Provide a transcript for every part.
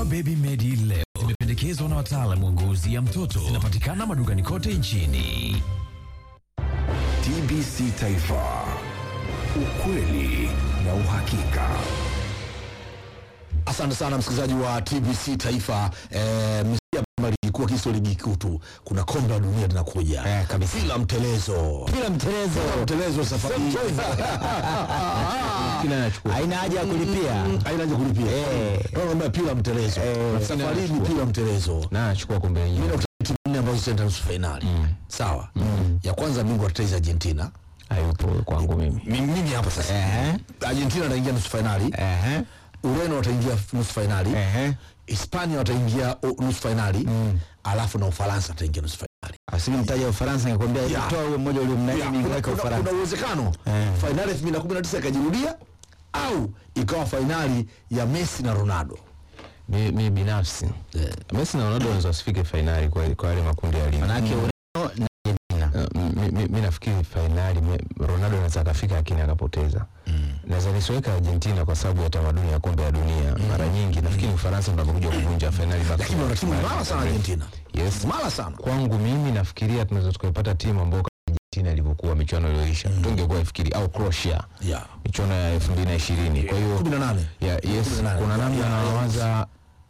Dawa Baby Medi leo zimependekezwa na wataalamu wa ngozi ya mtoto. Zinapatikana madukani kote nchini. TBC Taifa, ukweli na uhakika. Asante sana msikilizaji wa TBC Taifa. Eh, msikia kama ligi kuu kisio ligi kuu tu, kuna kombe la dunia linakuja Eh, kabisa. bila mtelezo, Bila mtelezo bila mtelezo safari hii. Kila anachukua haina haja ya kulipia. haina haja kulipia. Eh. Naomba pila mtelezo, safari hii ni pila mtelezo. na anachukua kombe Mimi yenyewe. nakutana timu nne ambazo zitaenda nusu fainali. Sawa, ya kwanza bingwa tetezi Argentina. Hayupo kwangu mimi. Mimi mimi hapa sasa, Ehe. Argentina ataingia nusu fainali, Ehe. Ureno wataingia nusu fainali, Ehe. Hispania wataingia o- nusu fainali, alafu na Ufaransa wataingia nusu fainali. Asili mtaja Ufaransa ningekwambia Ya. toa huyo mmoja uliomnani Ya, mimi kuna- weka kuna- Ufaransa. kuna uwezekano Eh. fainali elfu mbili na kumi na tisa ikajirudia au ikawa fainali ya Messi na Ronaldo. Mi, mi binafsi Messi na Ronaldo wanaweza wasifike fainali kwa kwa yale makundi ya ligi. Manake Ureno na Argentina. Uh, mi, mi, mi nafikiri fainali me- Ronaldo anaweza akafika lakini akapoteza. Naweza nisiweka Argentina kwa sababu ya tamaduni ya kombe la dunia. Mara nyingi nafikiri Ufaransa ndio anakuja kuvunja fainali back to Lakini wana back. timu imara sana Argentina, Yes. imara sana. Kwangu mimi nafikiria tunaweza tukaipata timu ambayo kama Argentina ilivyokuwa michuano iliyoisha. Tungekuwa ifikiri au Croatia Yeah. michuano ya 2020. Kwa hiyo kumi na nane ya, yes, 18. kuna namna Ya, ya, nawaza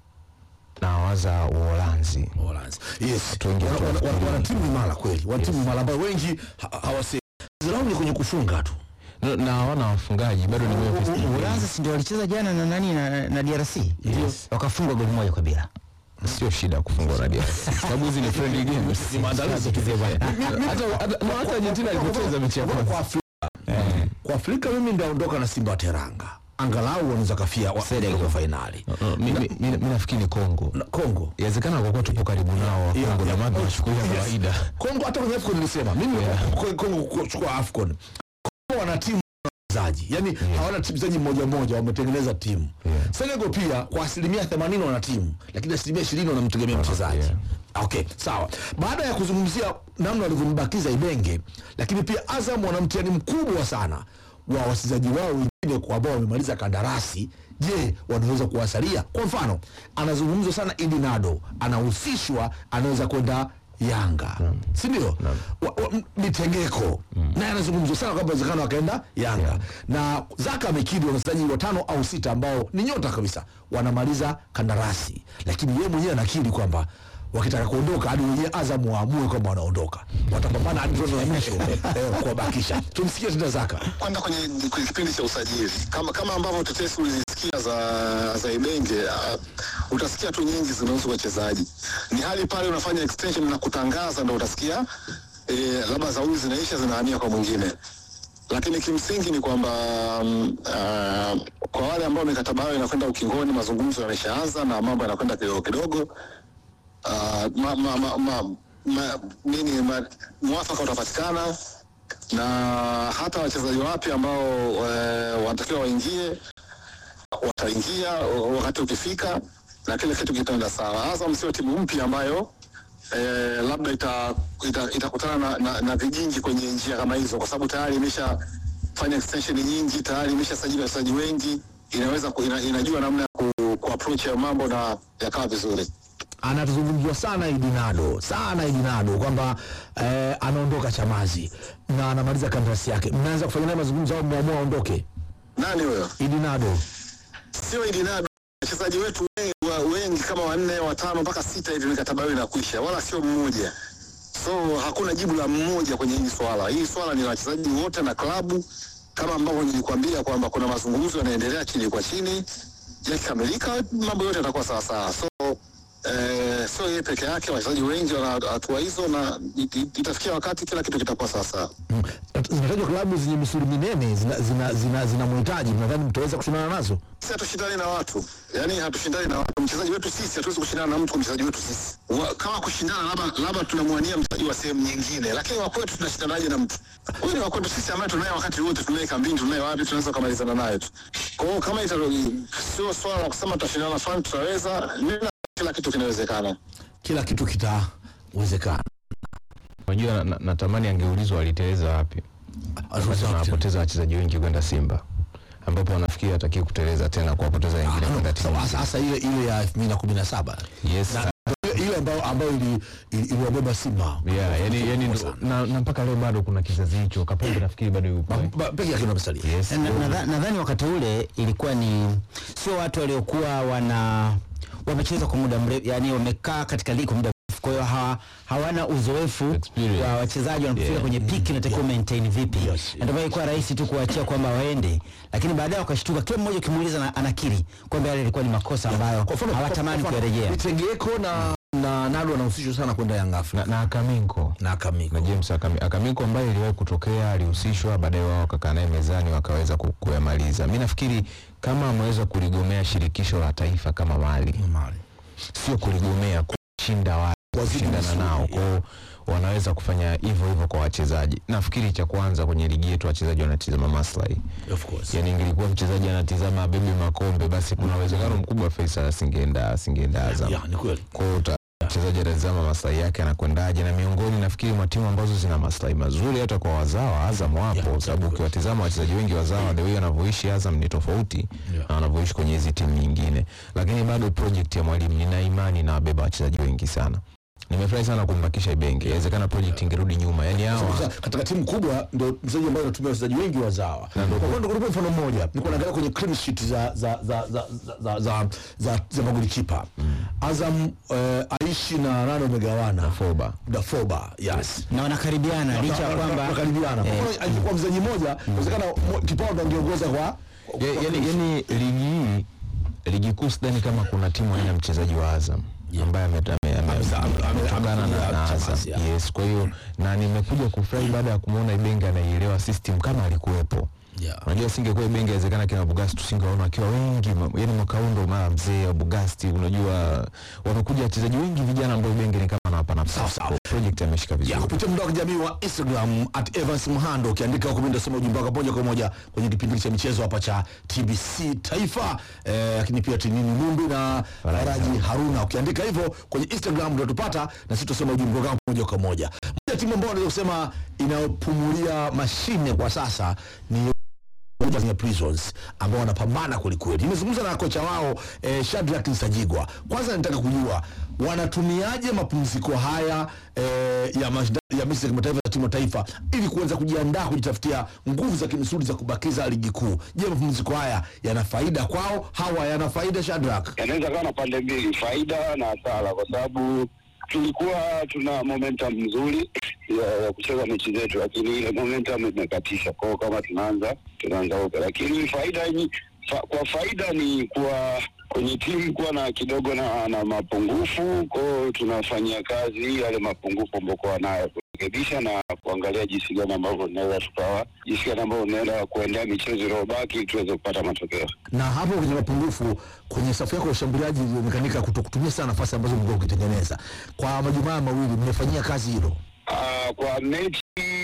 nawaza Uholanzi. Uholanzi. Yes. Watu wengi Wana- wana- watu wana- wana timu imara kweli, wana timu imara ambayo wengi ha- hawasemi. Zirau ni kwenye kufunga tu. Na- na hawana wafungaji bado ni Memphis Depay. Uholanzi si ndio walicheza jana na nani na, na DRC? Yes. Wakafungwa goli moja kwa bila. sio shida kufungwa na DRC sababu hizi ni friendly games. Ni maandalizi tu. Hata hata no, hata Argentina alipocheza mechi ya Kwa kwanza Afrika, kwa Afrika mimi ndaondoka na Simba wa Teranga, angalau wanaweza kafia wa- kwa fainali. No, no, mi- mi- mi mi nafikiri ni Kongo. Na Kongo Inawezekana kwa kuwa tupo karibu nao wa Yeah, Kongo na yeah. maana tunachukulia Yes. kawaida. Kongo hata kwenye AFCON nilisema mimi Kongo- Kongo kuchukua AFCON. Kongo wana timu ya wachezaji. Yaani hawana timu mchezaji mmoja mmoja wametengeneza timu. Yeah. Senegal pia kwa asilimia 80 wana timu lakini asilimia 20 wanamtegemea mchezaji. yeah. Okay, sawa. Baada ya kuzungumzia namna walivyombakiza Ibenge, lakini pia Azam wana mtihani mkubwa sana wa wachezaji wao wengine kwa ambao wamemaliza kandarasi. Je, wanaweza kuwasalia? Kwa mfano, anazungumzwa sana Idi Nado, anahusishwa anaweza kwenda Yanga, si ndio? Wa- wa- m- Mitengeko naye anazungumzwa sana kwamba uwezekano akaenda Yanga na Zaka amekidi wachezaji watano au sita ambao ni nyota kabisa wanamaliza kandarasi, lakini yeye mwenyewe anakiri kwamba wakitaka kuondoka hadi wenyewe Azam waamue kwamba wanaondoka, watapambana hadi tone la mwisho eh, kuwabakisha. Tumsikie tena Zaka. kwanza kwenye, kwenye kipindi cha usajili kama kama ambavyo tetesi ulizisikia za za Ibenge uh, utasikia tu nyingi zinahusu wachezaji. Ni hali pale unafanya extension na kutangaza, ndo utasikia eh, labda za huyu zinaisha zinahamia kwa mwingine, lakini kimsingi ni kwamba um, uh, kwa wale ambao mikataba yao inakwenda ukingoni, mazungumzo yameshaanza na mambo yanakwenda kidogo kidogo uh, ma, ma, ma, ma, ma, nini ma, mwafaka utapatikana na hata wachezaji wapya ambao e, wanatakiwa waingie wataingia wakati ukifika na kile kitu kitaenda sawa. Azam sio timu mpya ambayo e, labda itakutana ita, itakutana na, na, na vijingi kwenye njia kama hizo, kwa sababu tayari imeshafanya extension nyingi, tayari imeshasajili wachezaji wengi, inaweza ku, ina, inajua namna ya ku, ku approach ya mambo na yakawa vizuri. Anazungumzwa sana Idinado sana Idinado kwamba eh, anaondoka Chamazi na anamaliza kandarasi yake. Mnaanza kufanya naye mazungumzo au mmeamua aondoke? Nani huyo? Idinado sio Idinado. Wachezaji wetu wengi, wa- wengi kama wanne watano mpaka sita hivi mikataba yao inakwisha, wala sio mmoja. So hakuna jibu la mmoja kwenye hili swala. Hili swala ni la wachezaji wote na klabu, kama ambavyo nilikwambia kwamba kuna mazungumzo yanaendelea chini kwa chini. Yakikamilika mambo yote yatakuwa sawa sawa. So eh, sio yeye peke yake, wachezaji wengi wana hatua hizo, na it- it- itafikia wakati kila kitu kitakuwa sawa sawa. Mm. zinatajwa klabu zenye misuli minene zina, zina, zina, zina mhitaji. Mnadhani mtaweza kushindana nazo? Sisi hatushindani na watu, yaani hatushindani na watu. Mchezaji wetu sisi hatuwezi kushindana na mtu kwa mchezaji wetu sisi. Wa, kama kushindana, labda labda tunamwania mchezaji wa sehemu nyingine, lakini wa kwetu tunashindanaje na mtu huyu? Ni wa kwetu sisi ambaye tunaye wakati wote, tunaye kambini, tunaye wapi, tunaweza kumalizana naye tu. Kwa hiyo kama ita sio swala la kusema tutashindana na fulani, tutaweza. Mimi na kila kitu kinawezekana. Kila kitu kitawezekana. Unajua na- na- natamani angeulizwa aliteleza wapi. Wakati wanapoteza wachezaji wengi kwenda Simba. ambapo wanafikiri atakiwa kuteleza tena kuwapoteza wengine kwenda timu Hasa- hasa ile ile ya 2017 yes ile ile ambayo ambayo ili- ili- iliwabeba Simba yeah, yani, yani ndo- sana. na, na mpaka leo bado kuna kizazi hicho Kapombe nafikiri bado yupo eh. Ba- peke yake ndo amesalia. yes Na- nadha- nadhani wakati ule ilikuwa ni sio watu waliokuwa wana wamecheza kwa muda mrefu, yani wamekaa katika ligi kwa muda mrefu, kwa hiyo hawa, hawana uzoefu Experience. wa wachezaji wanapofika Yeah. kwenye piki inatakiwa maintain vipi, Yes, na ndio maana ilikuwa rahisi tu kuachia kwamba waende, lakini baadaye wakashtuka, kila mmoja ukimuuliza na- anakiri kwamba yale ilikuwa ni makosa ambayo Kwa mfano- hawatamani kwa mfano, kuyarejea. Mitegeko na na Nado wanahusishwa sana kwenda Young na, Africa na Akaminko na Kamiko. na James Akami, Akaminko ambaye iliwahi kutokea alihusishwa, baadaye wao wakakaa naye mezani wakaweza ku- kuyamaliza. Mi nafikiri kama ameweza kuligomea shirikisho la taifa kama Mali, Mali. sio kuligomea, kushinda wale Wazidi kushindana misuli, nao kwao wanaweza kufanya hivyo hivyo kwa wachezaji. Nafikiri cha kwanza kwenye ligi yetu wachezaji wanatizama maslahi, Of course. yaani ingelikuwa mchezaji anatizama abebe makombe, basi kuna uwezekano mkubwa Faisal asingeenda asingeenda Azam Ya, ni kweli. kwa hiyo uta- mchezaji anatazama maslahi yake anakwendaje, na miongoni nafikiri mwa timu ambazo zina maslahi mazuri hata kwa wazawa Azam wapo, Yeah, kwa sababu ukiwatizama wachezaji wengi wazawa the way wanavyoishi Azam ni tofauti Yeah. na wanavyoishi kwenye hizi timu nyingine, lakini bado project ya mwalimu nina imani na wabeba wachezaji wengi sana. Nimefurahi sana kumbakisha Ibenge, inawezekana project ingerudi nyuma, yani hawa Sasa, katika timu kubwa ndio mchezaji ambaye anatumia wachezaji wengi wazawa. Kwa mfano nikupe mfano mmoja, nilikuwa naangalia kwenye clean sheet za za za za za za, za, za magolikipa. Azam eh, Aishi na nani wamegawana? Foba Dafoba, yes. na wanakaribiana licha ya kwamba wakaribiana. Kwa eh, mfano alikuwa mchezaji mmoja, inawezekana mo- kipao ndo angeongoza kwa Ya- yani, yani ligi hii ligi kuu sidhani kama kuna timu aina mchezaji wa Azam ambaye ame- ame- ame- Ameza- ame- ame- ametokana na- amekuja na Chamazi, Azam. yeah. Yes, kwa hiyo na nimekuja kufurahi baada ya kumwona Ibenge anaielewa system kama alikuwepo. Yeah. Unajua singekuwa Ibenge inawezekana kina Bugasti tusingewaona wakiwa wengi, ma- yani mwaka huu ndo mara mzee wa Bugasti, unajua wamekuja wachezaji wengi vijana ambao Ibenge ni kama anawapa nafasi. sawa. Kwa project ameshika ya vizuri. kupitia mtandao wa kijamii wa Instagram at Evans Mhando, ukiandika huko mimi ndasoma ujumbe wako moja kwa moja kwenye kipindi cha michezo hapa cha TBC Taifa, eh, lakini pia Tinini Mumbi na Faraji Haruna. Ukiandika hivyo kwenye Instagram ndio tupata na sisi tutasoma ujumbe wako moja kwa moja. Moja timu ambayo naweza kusema inayopumulia mashine kwa sasa ni Tanzania Prisons ambao wanapambana kwelikweli. Nimezungumza na kocha wao eh, Shadrack Nsajigwa. Kwanza nataka kujua wanatumiaje mapumziko haya eh, ya mashindano ya mechi za kimataifa za timu ya taifa ili kuweza kujiandaa kujitafutia nguvu za kimisuli za kubakiza ligi kuu. Je, mapumziko haya yana faida kwao? Hawa yana faida Shadrack? yanaweza kawa na pande mbili, faida na hasara, kwa sababu tulikuwa tuna momentum nzuri ya, ya kucheza mechi zetu, lakini ile momentum imekatisha kwao. Kama tunaanza tunaanza upya, lakini faida ni fa, kwa faida ni kuwa kwenye timu kuwa na kidogo na, na mapungufu kwao, tunafanyia kazi yale mapungufu ambayo kuwa nayo kurekebisha na kuangalia jinsi gani ambavyo tunaweza tukawa jinsi gani ambavyo tunaweza kuendea michezo iliyobaki ili tuweze kupata matokeo. Na hapo kwenye mapungufu kwenye safu yako ya ushambuliaji ilionekanika kutokutumia sana nafasi ambazo mlikuwa ukitengeneza. Kwa majumaa mawili mmefanyia kazi hilo? Ah, kwa mechi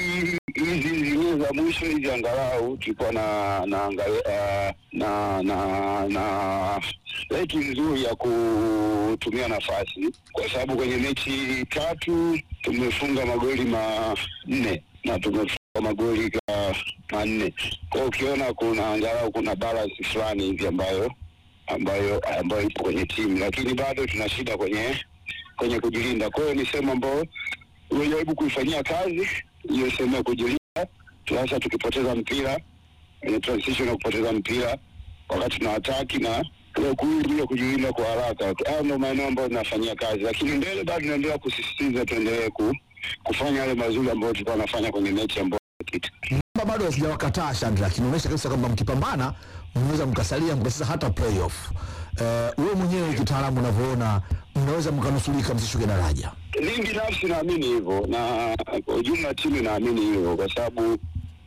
hizi zingine za mwisho hizi angalau tulikuwa na na angalia, na na na reki nzuri ya kutumia nafasi, kwa sababu kwenye mechi tatu tumefunga magoli manne na tumefunga magoli ka manne. Kwa hiyo ukiona kuna angalau kuna balance fulani hivi ambayo ambayo ambayo ipo kwenye timu, lakini bado tuna shida kwenye kwenye kujilinda. Kwa hiyo ni sehemu ambayo tumejaribu kuifanyia kazi hiyo sehemu ya kujilinda, hasa tukipoteza mpira kwenye transition ya kupoteza mpira wakati tuna ataki na ile kuzuia kujilinda kwa haraka. Hayo ndio maeneo ambayo tunafanyia kazi, lakini mbele bado tunaendelea kusisitiza tuendelee ku, kufanya yale mazuri ambayo tulikuwa tunafanya kwenye mechi ambayo ilipita. Namba bado sijawakataa Shadrack, inaonyesha kabisa kwamba mkipambana mnaweza mkasalia mkacheza hata playoff. Uh, wewe mwenyewe kitaalamu unavyoona mnaweza mkanusulika msishuke daraja. Mimi binafsi naamini hivyo, na kwa ujumla timu inaamini hivyo, kwa sababu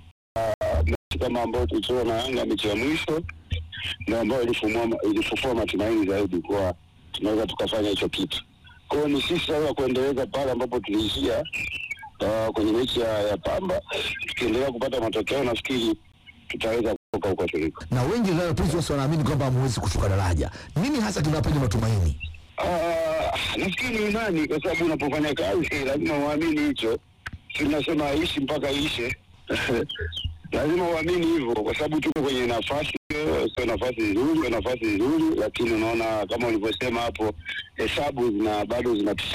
ah, mechi kama ambayo tulicheza na Yanga mechi ya mwisho ndio ambayo ilifumua ilifufua matumaini zaidi kuwa tunaweza tukafanya hicho kitu. Kwa hiyo ni sisi sasa kuendeleza pale ambapo tuliishia ah, kwenye mechi ya, ya Pamba, tukiendelea kupata matokeo, nafikiri tutaweza kutoka huko tuliko. Na wengi Royal Prisons wanaamini kwamba hamwezi kushuka daraja. Nini hasa kinawapeni matumaini? Ah, nafikiri ni imani, kwa sababu unapofanya kazi lazima uamini hicho. Tunasema aishi mpaka ishe lazima uamini hivyo, kwa sababu tuko kwenye nafasi sio nafasi nzuri, sio nafasi nzuri, lakini unaona kama ulivyosema hapo, hesabu zina bado zinatusha